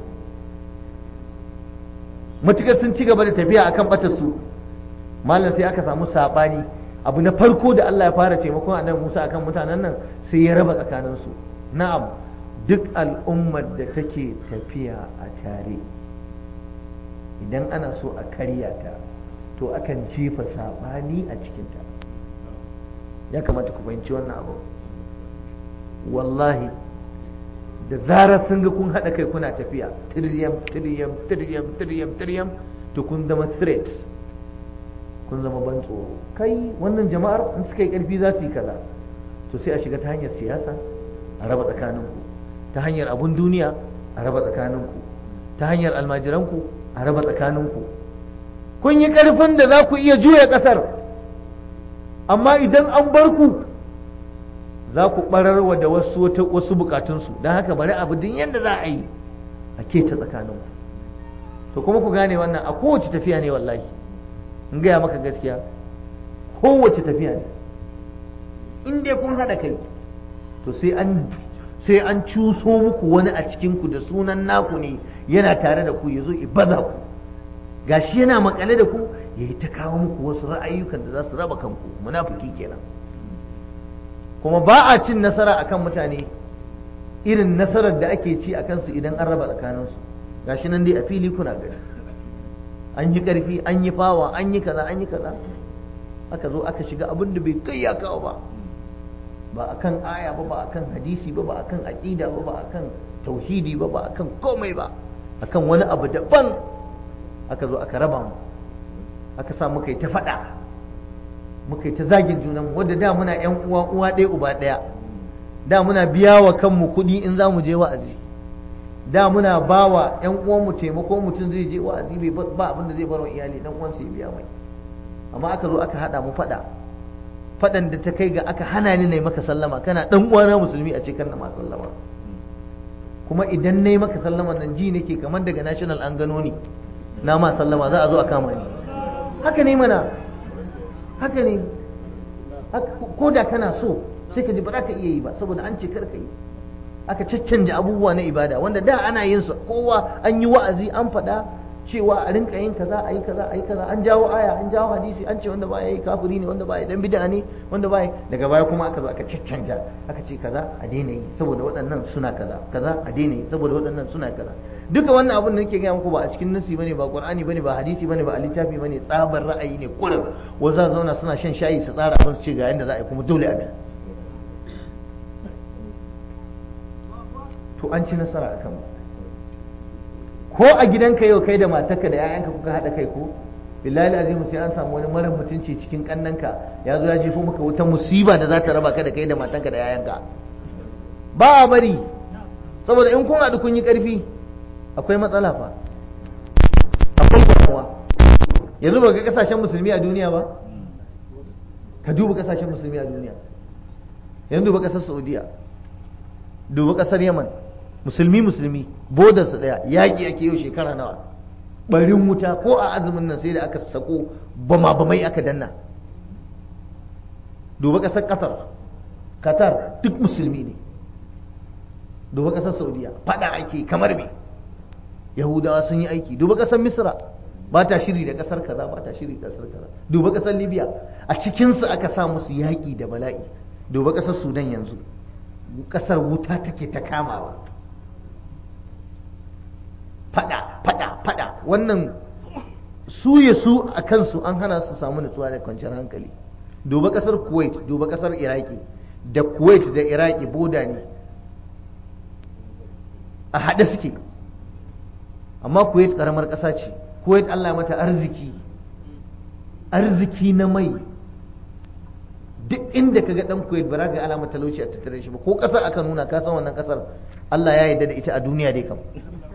matukar sun ci gaba da tafiya akan batar su malam sai aka samu sabani abu na farko da Allah ya fara taimakon annabi Musa akan mutanen nan sai ya raba tsakanin su na'am duk al'ummar da take tafiya a tare idan ana so a karya ta to akan jefa sabani a cikinta ya kamata ku fahimci wannan abu wallahi da zarar sun ga kun haɗa kai kuna tafiya tiryam tiryam tiryam tiryam tiryam to kun zama threat kun zama ban tsoro kai wannan jama'ar in suka yi ƙarfi za su yi kaza to sai a shiga ta hanyar siyasa a raba tsakaninku ta hanyar abun duniya a raba tsakaninku ta hanyar almajiranku a raba tsakaninku kun yi ƙarfin da za ku iya juya ƙasar amma idan an bar ku za ku ɓararwa da wasu wasu bukatunsu don haka bari abu din yadda za a yi a keta tsakaninku to kuma ku gane wannan a kowace tafiya ne wallahi in gaya maka gaskiya kowace tafiya ne in dai kun haɗa kai to sai an sai an cuso muku wani a cikinku da sunan naku ne yana tare da ku ya zo baza ku gashi yana makale da ku ya yi ta kawo muku wasu ra'ayyukan da za su raba kanku munafiki kenan kuma ba a cin nasara akan mutane irin nasarar da ake ci a kansu idan an raba tsakaninsu gashi nan dai a fili kuna gani an yi ƙarfi an yi fawa an yi kaza an yi kaza aka zo aka shiga abin da bai kai ya kawo ba ba akan aya ba ba akan hadisi ba ba akan aqida ba ba akan tauhidi ba ba akan komai ba akan wani abu daban aka zo aka raba mu aka sa muka yi ta faɗa muka yi ta zagin junanmu wadda da muna yan uwa uwa ɗaya uba ɗaya da muna biya wa kanmu kuɗi in za mu je wa'azi da muna ba wa yan uwanmu taimako mutum zai je wa'azi bai ba abin da zai bar wa iyali dan uwansa ya biya mai amma aka zo aka haɗa mu faɗa faɗan da ta kai ga aka hana ni na maka sallama kana ɗan uwana musulmi a cikin na ma sallama kuma idan na yi maka sallama nan ji nake kamar daga national an gano ni na ma sallama za a zo a kama ni haka ne mana haka ne ko da kana so sai ka ji ba za ka iya yi ba saboda an ce karka yi aka caccanja abubuwa na ibada wanda da ana yin su kowa an yi wa'azi an faɗa cewa a rinka yin kaza a yi kaza a yi kaza an jawo aya an jawo hadisi an ce wanda baya yi kafiri ne wanda baya dan bid'a ne wanda baya daga baya kuma aka zo aka caccanja aka ce kaza a daina yi saboda waɗannan suna kaza kaza a daina yi saboda waɗannan suna kaza duka wannan abin da nake gaya muku ba a cikin nasi bane ba qur'ani bane ba hadisi bane ba a littafi bane tsabar ra'ayi ne kullum wanda zauna suna shan shayi su tsara abin su ce ga yanda za a yi kuma dole abin to an ci nasara akan mu ko a gidanka yau kai da matarka da 'ya'yanka kuka haɗa kai ko billahi azimu sai an samu wani mara mutunci cikin kannanka ya zo ya jefo maka wata musiba da za ta raba ka da kai da matanka da 'ya'yanka ba a bari saboda in kun haɗu kun yi ƙarfi akwai matsala fa akwai damuwa yanzu ba ga kasashen musulmi a duniya ba ka duba kasashen musulmi a duniya yanzu duba kasar saudiya duba kasar yaman musulmi musulmi bodarsu daya yaƙi ake yau shekara nawa barin wuta ko a azumin nan sai da aka sako bama bamai aka danna duba kasar qatar qatar duk musulmi ne duba kasar saudiya fada ake kamar me yahudawa sun yi aiki duba kasar misra ba ta shiri da kasar kaza ba ta shiri da kasar kaza duba kasar libya a cikinsu aka sa musu yaƙi da bala'i duba kasar sudan yanzu kasar wuta take ta kamawa fada fada fada wannan su ya su a kansu an hana su samu nutsuwa da kwanciyar hankali duba kasar kuwait duba kasar iraki da kuwait da iraki boda ne a haɗe suke amma kuwait ƙaramar ƙasa ce kuwait allah mata arziki arziki na mai duk inda ka ga dan kuwait ba za ka ga alamar talauci a tattare shi ba ko kasar aka nuna ka san wannan kasar Allah ya yarda da ita a duniya dai kam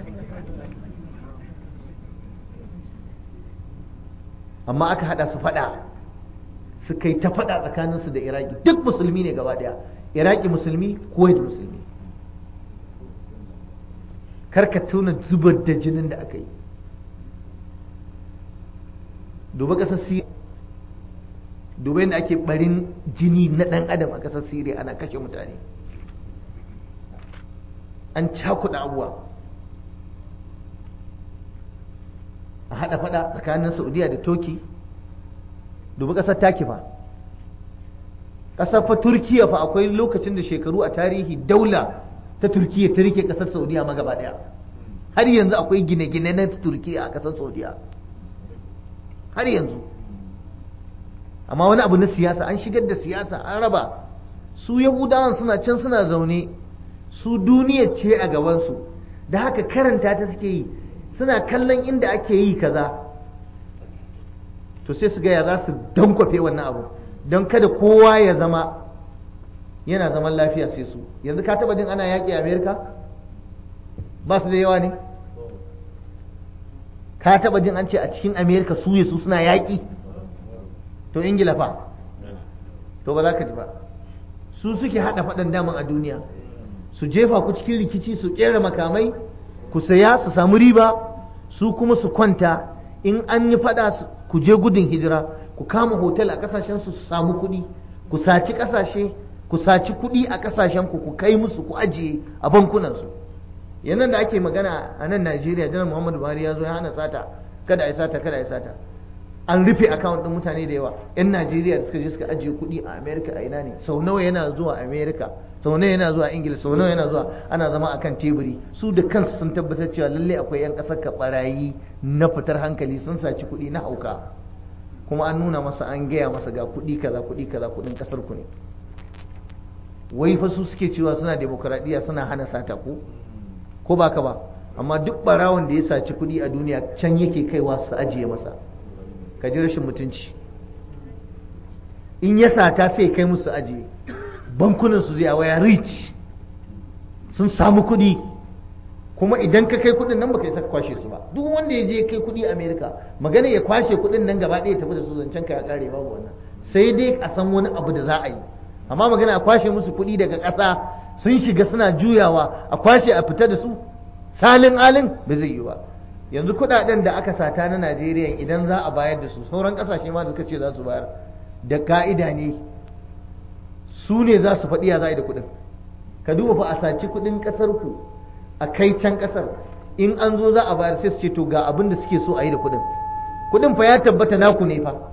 amma aka hada su fada su kai ta fada tsakaninsu da iraki duk musulmi ne gaba daya iraki musulmi kuwait musulmi karka tuna zubar da jinin da aka yi duba ƙasar siriya duba yadda ake barin jini na ɗan adam a ƙasar siriya ana kashe mutane an cakuɗa abuwa a haɗa faɗa tsakanin saudiya da toki duba ƙasar taki fa ƙasar fa turkiya fa akwai lokacin da shekaru a tarihi daula ta turkiya ta rike ƙasar saudiya ma gaba ɗaya har yanzu akwai gine-gine na turkiya a ƙasar saudiya har yanzu amma wani abu na siyasa an shigar da siyasa an raba su yahudawan suna can suna zaune su duniya ce a gabansu da haka karanta ta suke yi suna kallon inda ake yi kaza to sai su gaya za su dankwafe wannan abu don kada kowa ya zama yana zaman lafiya sai su yanzu ka taba jin ana yaƙi a amerika ba su da yawa ne ka taba jin an ce a cikin amerika su su suna yaƙi to ingila fa to ba za ka ji ba su suke haɗa faɗan daman a duniya su jefa ku cikin rikici su ƙera makamai ku saya su samu riba su kuma su kwanta in an yi faɗa ku je gudun hijira ku kama hotel a ƙasashen su su samu kuɗi ku saci ƙasashe ku saci kuɗi a ƙasashen ku ku kai musu ku ajiye a bankunansu yanzu da ake magana a nan Najeriya janar Muhammadu Buhari ya zo ya hana sata kada a sata kada a sata an rufe account din mutane da yawa yan Najeriya da suka je suka ajiye kuɗi a America a ina ne sau nawa yana zuwa America sau nawa yana zuwa Ingila sau nawa yana zuwa ana zama akan teburi su da kansu sun tabbatar cewa lalle akwai yan ƙasar ka barayi na fitar hankali sun saci kuɗi na hauka kuma an nuna masa an gaya masa ga kuɗi kaza kuɗi kaza kuɗin ƙasar ku ne wai fa su suke cewa suna demokradiyya suna hana sata ko ko ba ka ba amma duk barawon da ya saci kuɗi a duniya can yake kaiwa su ajiye masa ka ji rashin mutunci in ya sata sai kai musu ajiye bankunan su zai waya rich sun samu kuɗi kuma idan ka kai kuɗin nan baka isa ka kwashe su ba duk wanda ya je kai kuɗi America magana ya kwashe kuɗin nan gaba ɗaya tafi da su zancen ka ya kare babu wannan sai dai a san wani abu da za a yi amma magana a kwashe musu kuɗi daga ƙasa sun shiga suna juyawa a kwashe a fita da su salin alin ba zai yi ba yanzu kuɗaɗen da aka sata na Najeriya idan za a bayar da su sauran ƙasashe ma da suka ce za su bayar da ka'ida ne su ne za su faɗi ya za a yi da kuɗin ka duba fa a saci kuɗin ƙasar ku a kai can ƙasar in an zo za a bayar sai su ce to ga abin da suke so a yi da kuɗin kuɗin fa ya tabbata naku ne fa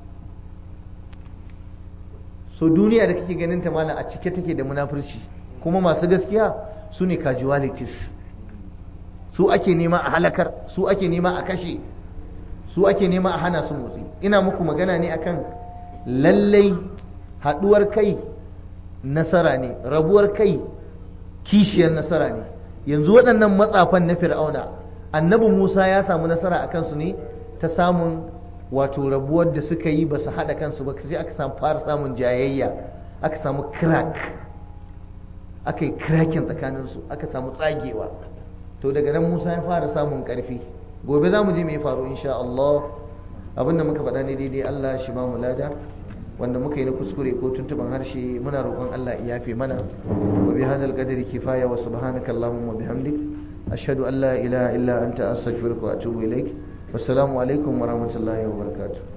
so duniya da kake ganin ta mala a cike take da munafurci kuma masu gaskiya su ne casualties su ake nema a halakar su ake nema a kashe su ake nema a hana su motsi ina muku magana ne akan lallai haɗuwar kai nasara ne rabuwar kai kishiyar nasara ne yanzu waɗannan matsafan na fir'auna annabi musa ya samu nasara a kansu ne ta samun wato rabuwar da suka yi ba su haɗa kansu ba sai aka samu fara samun jayayya aka samu crack aka yi cracking tsakaninsu aka samu tsagewa to daga nan musa ya fara samun ƙarfi gobe za mu je mai faru insha Allah abinda muka faɗa ne daidai Allah shi ba mu lada wanda muka yi na kuskure ko tuntuban harshe muna roƙon Allah ya yafe mana wa bi hadal qadri kifaya wa subhanaka allahumma wa bihamdik ashhadu an la ilaha illa anta astaghfiruka wa atubu ilaik wassalamu alaikum wa rahmatullahi wa barakatuh